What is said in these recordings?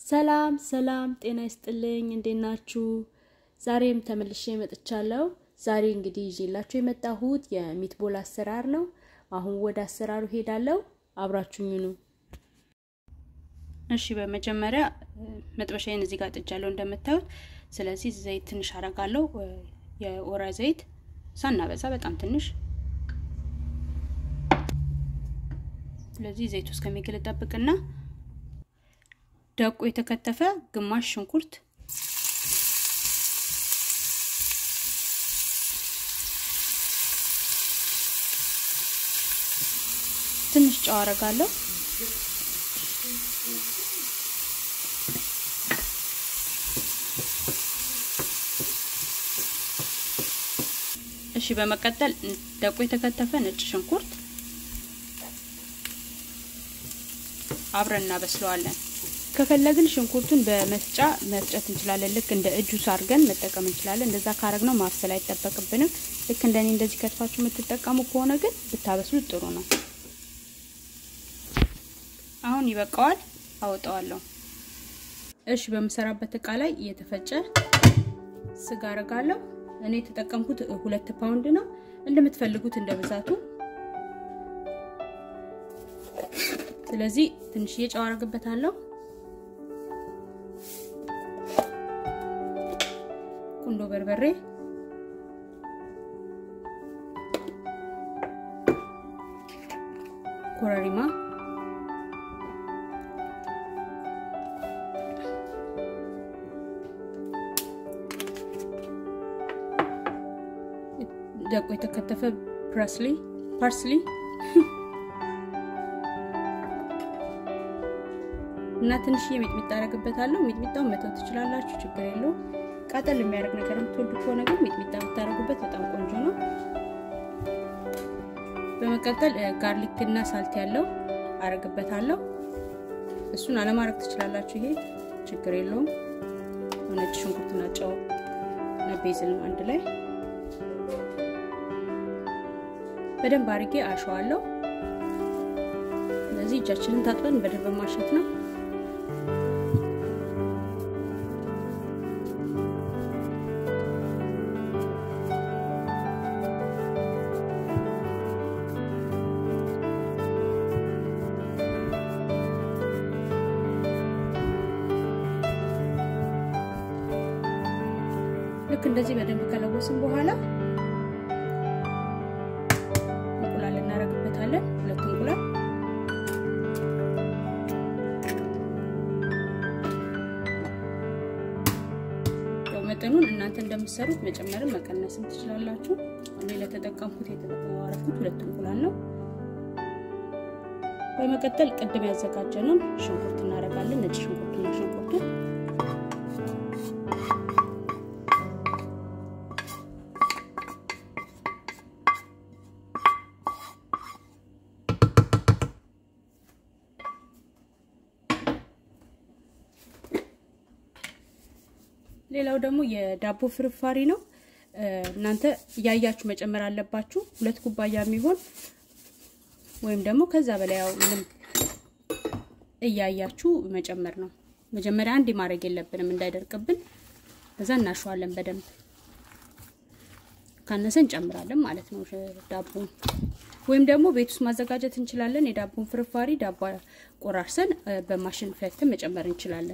ሰላም ሰላም፣ ጤና ይስጥልኝ። እንዴት ናችሁ? ዛሬም ተመልሼ መጥቻለሁ። ዛሬ እንግዲህ ይዤላችሁ የመጣሁት የሚትቦል አሰራር ነው። አሁን ወደ አሰራሩ ሄዳለሁ። አብራችሁኝ ኑ። እሺ፣ በመጀመሪያ መጥበሻዬን እዚህ ጋር ጥጃለሁ እንደምታዩት። ስለዚህ ዘይት ትንሽ አረጋለሁ። የወይራ ዘይት ሳናበዛ በጣም ትንሽ። ስለዚህ ዘይቱ እስከሚግል ጠብቅና ደቆ የተከተፈ ግማሽ ሽንኩርት ትንሽ ጨው አረጋለሁ። እሺ፣ በመቀጠል ደቆ የተከተፈ ነጭ ሽንኩርት አብረን እናበስለዋለን። ከፈለግን ሽንኩርቱን በመፍጫ መፍጨት እንችላለን። ልክ እንደ እጁስ አድርገን መጠቀም እንችላለን። እንደዛ ካረግነው ማብሰል አይጠበቅብንም። ልክ እንደኔ እንደዚህ ከትፋችሁ የምትጠቀሙ ከሆነ ግን ብታበስሉት ጥሩ ነው። አሁን ይበቃዋል፣ አወጣዋለሁ። እሺ፣ በምሰራበት እቃ ላይ እየተፈጨ ስጋ አረጋለሁ። እኔ የተጠቀምኩት ሁለት ፓውንድ ነው። እንደምትፈልጉት እንደ ብዛቱ ስለዚህ ትንሽዬ ጨው አረግበታለሁ። ቁንዶ በርበሬ፣ ኮረሪማ፣ ደቆ የተከተፈ ፓርስሊ ፓርስሊ እና ትንሽዬ ሚጥሚጣ አረግበታለሁ። ሚጥሚጣውን መተው ትችላላችሁ፣ ችግር የለውም። ቃጠል የሚያደርግ ነገር የምትወዱ ከሆነ ግን ሚጥሚጣ ብታረጉበት በጣም ቆንጆ ነው። በመቀጠል ጋርሊክ እና ሳልት ያለው አረግበታለሁ። እሱን አለማድረግ ትችላላችሁ፣ ይሄ ችግር የለውም። ነጭ ሽንኩርትና ጨው እና ቤዝል አንድ ላይ በደንብ አድርጌ አሸዋለሁ። ስለዚህ እጃችንን ታጥበን በደንብ ማሸት ነው። ልክ እንደዚህ በደንብ ከለወስን በኋላ እንቁላል እናደርግበታለን። ሁለት እንቁላል ያው መጠኑን እናንተ እንደምትሰሩት መጨመርም መቀነስም ትችላላችሁ። እኔ ለተጠቀምኩት የተጠቀማረኩት ሁለት እንቁላል ነው። በመቀጠል ቅድም ያዘጋጀነውን ሽንኩርት እናደርጋለን። ነጭ ሽንኩርቱና ሽንኩርቱ ሌላው ደግሞ የዳቦ ፍርፋሪ ነው። እናንተ እያያችሁ መጨመር አለባችሁ። ሁለት ኩባያ የሚሆን ወይም ደግሞ ከዛ በላይ ያው ምንም እያያችሁ መጨመር ነው። መጀመሪያ አንድ ማድረግ የለብንም እንዳይደርቅብን። ከዛ እናሸዋለን በደንብ ካነሰ እንጨምራለን ማለት ነው ዳቦን። ወይም ደግሞ ቤት ውስጥ ማዘጋጀት እንችላለን። የዳቦን ፍርፋሪ ዳቦ ቆራርሰን በማሽን ፈትተን መጨመር እንችላለን።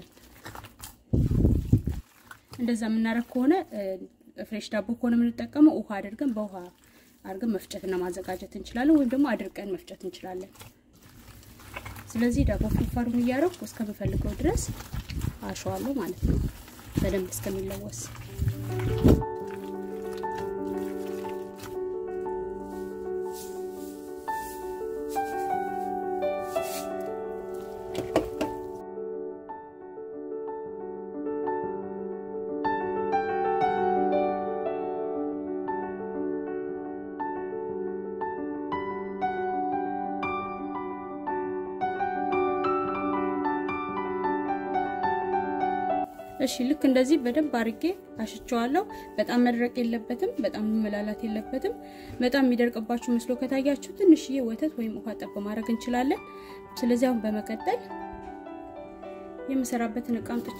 እንደዛ የምናደርግ ከሆነ ፍሬሽ ዳቦ ከሆነ የምንጠቀመው ውሃ አድርገን በውሃ አድርገን መፍጨትና ማዘጋጀት እንችላለን። ወይም ደግሞ አድርቀን መፍጨት እንችላለን። ስለዚህ ዳቦ ፍርፋሩን እያደረኩ እስከምፈልገው ድረስ አሸዋለሁ ማለት ነው፣ በደንብ እስከሚለወስ እሺ ልክ እንደዚህ በደንብ አድርጌ አሽቸዋለሁ። በጣም መድረቅ የለበትም፣ በጣም መላላት የለበትም። በጣም የሚደርቅባችሁ መስሎ ከታያችሁ ትንሽዬ ወተት ወይም ውሃ ጠብ ማድረግ እንችላለን። ስለዚህ አሁን በመቀጠል የምሰራበትን እቃ አምጥቼ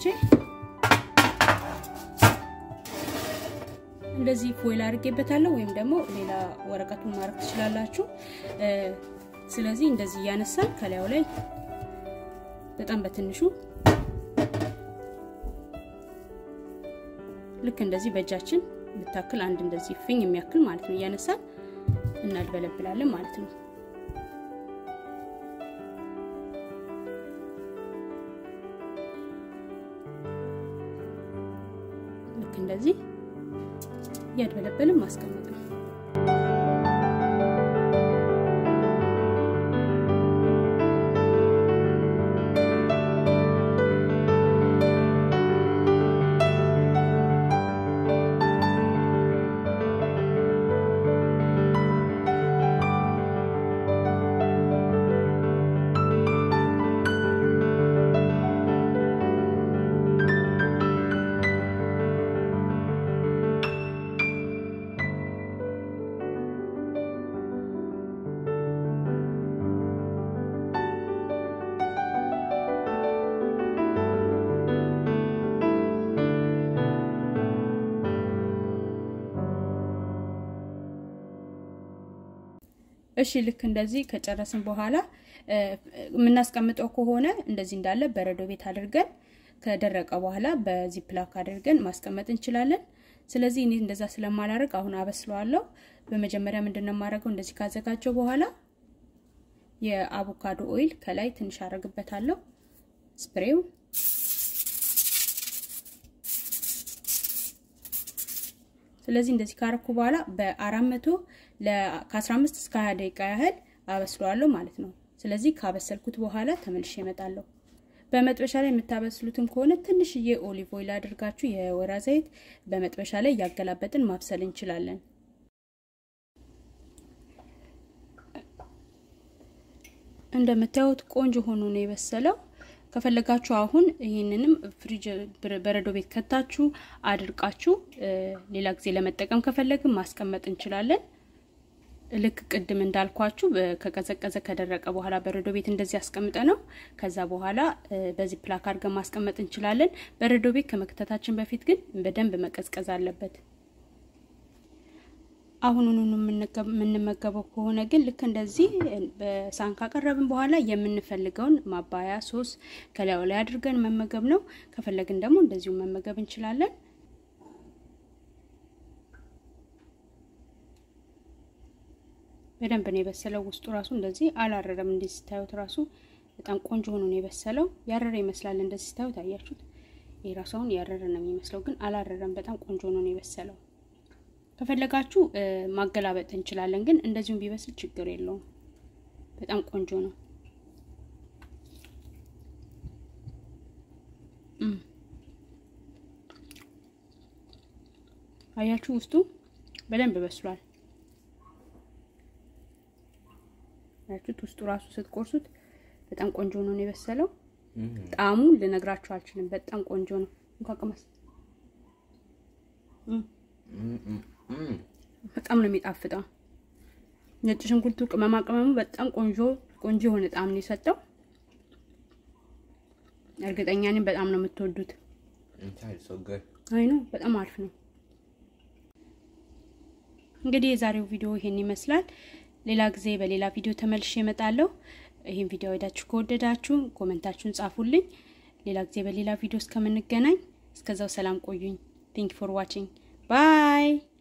እንደዚህ ፎይል አድርጌበታለሁ ወይም ደግሞ ሌላ ወረቀቱን ማድረግ ትችላላችሁ። ስለዚህ እንደዚህ እያነሳን ከላዩ ላይ በጣም በትንሹ ልክ እንደዚህ በእጃችን ብታክል አንድ እንደዚህ ፍኝ የሚያክል ማለት ነው እያነሳን እናድበለብላለን ማለት ነው። ልክ እንደዚህ እያድበለበልን ማስቀመጥ ነው። እሺ ልክ እንደዚህ ከጨረስን በኋላ የምናስቀምጠው ከሆነ እንደዚህ እንዳለ በረዶ ቤት አድርገን ከደረቀ በኋላ በዚህ ፕላክ አድርገን ማስቀመጥ እንችላለን። ስለዚህ እኔ እንደዛ ስለማላደርግ አሁን አበስለዋለሁ። በመጀመሪያ ምንድነው የማደርገው? እንደዚህ ካዘጋጀው በኋላ የአቮካዶ ኦይል ከላይ ትንሽ አደርግበታለሁ ስፕሬው ስለዚህ እንደዚህ ካረኩ በኋላ በአራት መቶ ከ15 እስከ 20 ደቂቃ ያህል አበስለዋለሁ ማለት ነው። ስለዚህ ካበሰልኩት በኋላ ተመልሼ እመጣለሁ። በመጥበሻ ላይ የምታበስሉትም ከሆነ ትንሽዬ ኦሊቭ ኦይል አድርጋችሁ የወይራ ዘይት በመጥበሻ ላይ እያገላበጥን ማብሰል እንችላለን። እንደምታዩት ቆንጆ ሆኖ ነው የበሰለው። ከፈለጋችሁ አሁን ይህንንም ፍሪጅ በረዶ ቤት ከታችሁ አድርቃችሁ ሌላ ጊዜ ለመጠቀም ከፈለግን ማስቀመጥ እንችላለን። ልክ ቅድም እንዳልኳችሁ ከቀዘቀዘ ከደረቀ በኋላ በረዶ ቤት እንደዚህ አስቀምጠ ነው። ከዛ በኋላ በዚህ ፕላክ አድርገን ማስቀመጥ እንችላለን። በረዶ ቤት ከመክተታችን በፊት ግን በደንብ መቀዝቀዝ አለበት። አሁኑኑ የምንመገበው ከሆነ ግን ልክ እንደዚህ በሳህን ካቀረብን በኋላ የምንፈልገውን ማባያ ሶስ ከላዩ ላይ አድርገን መመገብ ነው። ከፈለግን ደግሞ እንደዚሁ መመገብ እንችላለን። በደንብ ነው የበሰለው። ውስጡ ራሱ እንደዚህ አላረረም። እንደዚህ ስታዩት ራሱ በጣም ቆንጆ ሆኖ ነው የበሰለው። ያረረ ይመስላል እንደዚህ ስታዩት፣ አያችሁት? ይህ ራሱ አሁን ያረረ ነው የሚመስለው፣ ግን አላረረም። በጣም ቆንጆ ሆኖ ነው የበሰለው። ከፈለጋችሁ ማገላበጥ እንችላለን፣ ግን እንደዚሁም ቢበስል ችግር የለውም። በጣም ቆንጆ ነው። አያችሁ ውስጡ በደንብ በስሏል። አያችሁት? ውስጡ ራሱ ስትቆርሱት በጣም ቆንጆ ነው የበሰለው። ጣዕሙ ልነግራችሁ አልችልም። በጣም ቆንጆ ነው። እንኳን ቅመስ። በጣም ነው የሚጣፍጠው። ነጭ ሽንኩርቱ፣ ቅመማ ቅመሙ በጣም ቆንጆ ቆንጆ የሆነ ጣዕም ነው የሰጠው። እርግጠኛ ነኝ በጣም ነው የምትወዱት። አይ ነው በጣም አሪፍ ነው። እንግዲህ የዛሬው ቪዲዮ ይሄን ይመስላል። ሌላ ጊዜ በሌላ ቪዲዮ ተመልሼ እመጣለሁ። ይህን ቪዲዮ ወዳችሁ ከወደዳችሁ ኮመንታችሁን ጻፉልኝ። ሌላ ጊዜ በሌላ ቪዲዮ እስከምንገናኝ እስከዛው ሰላም ቆዩኝ። ቴንክ ፎር ዋቺንግ ባይ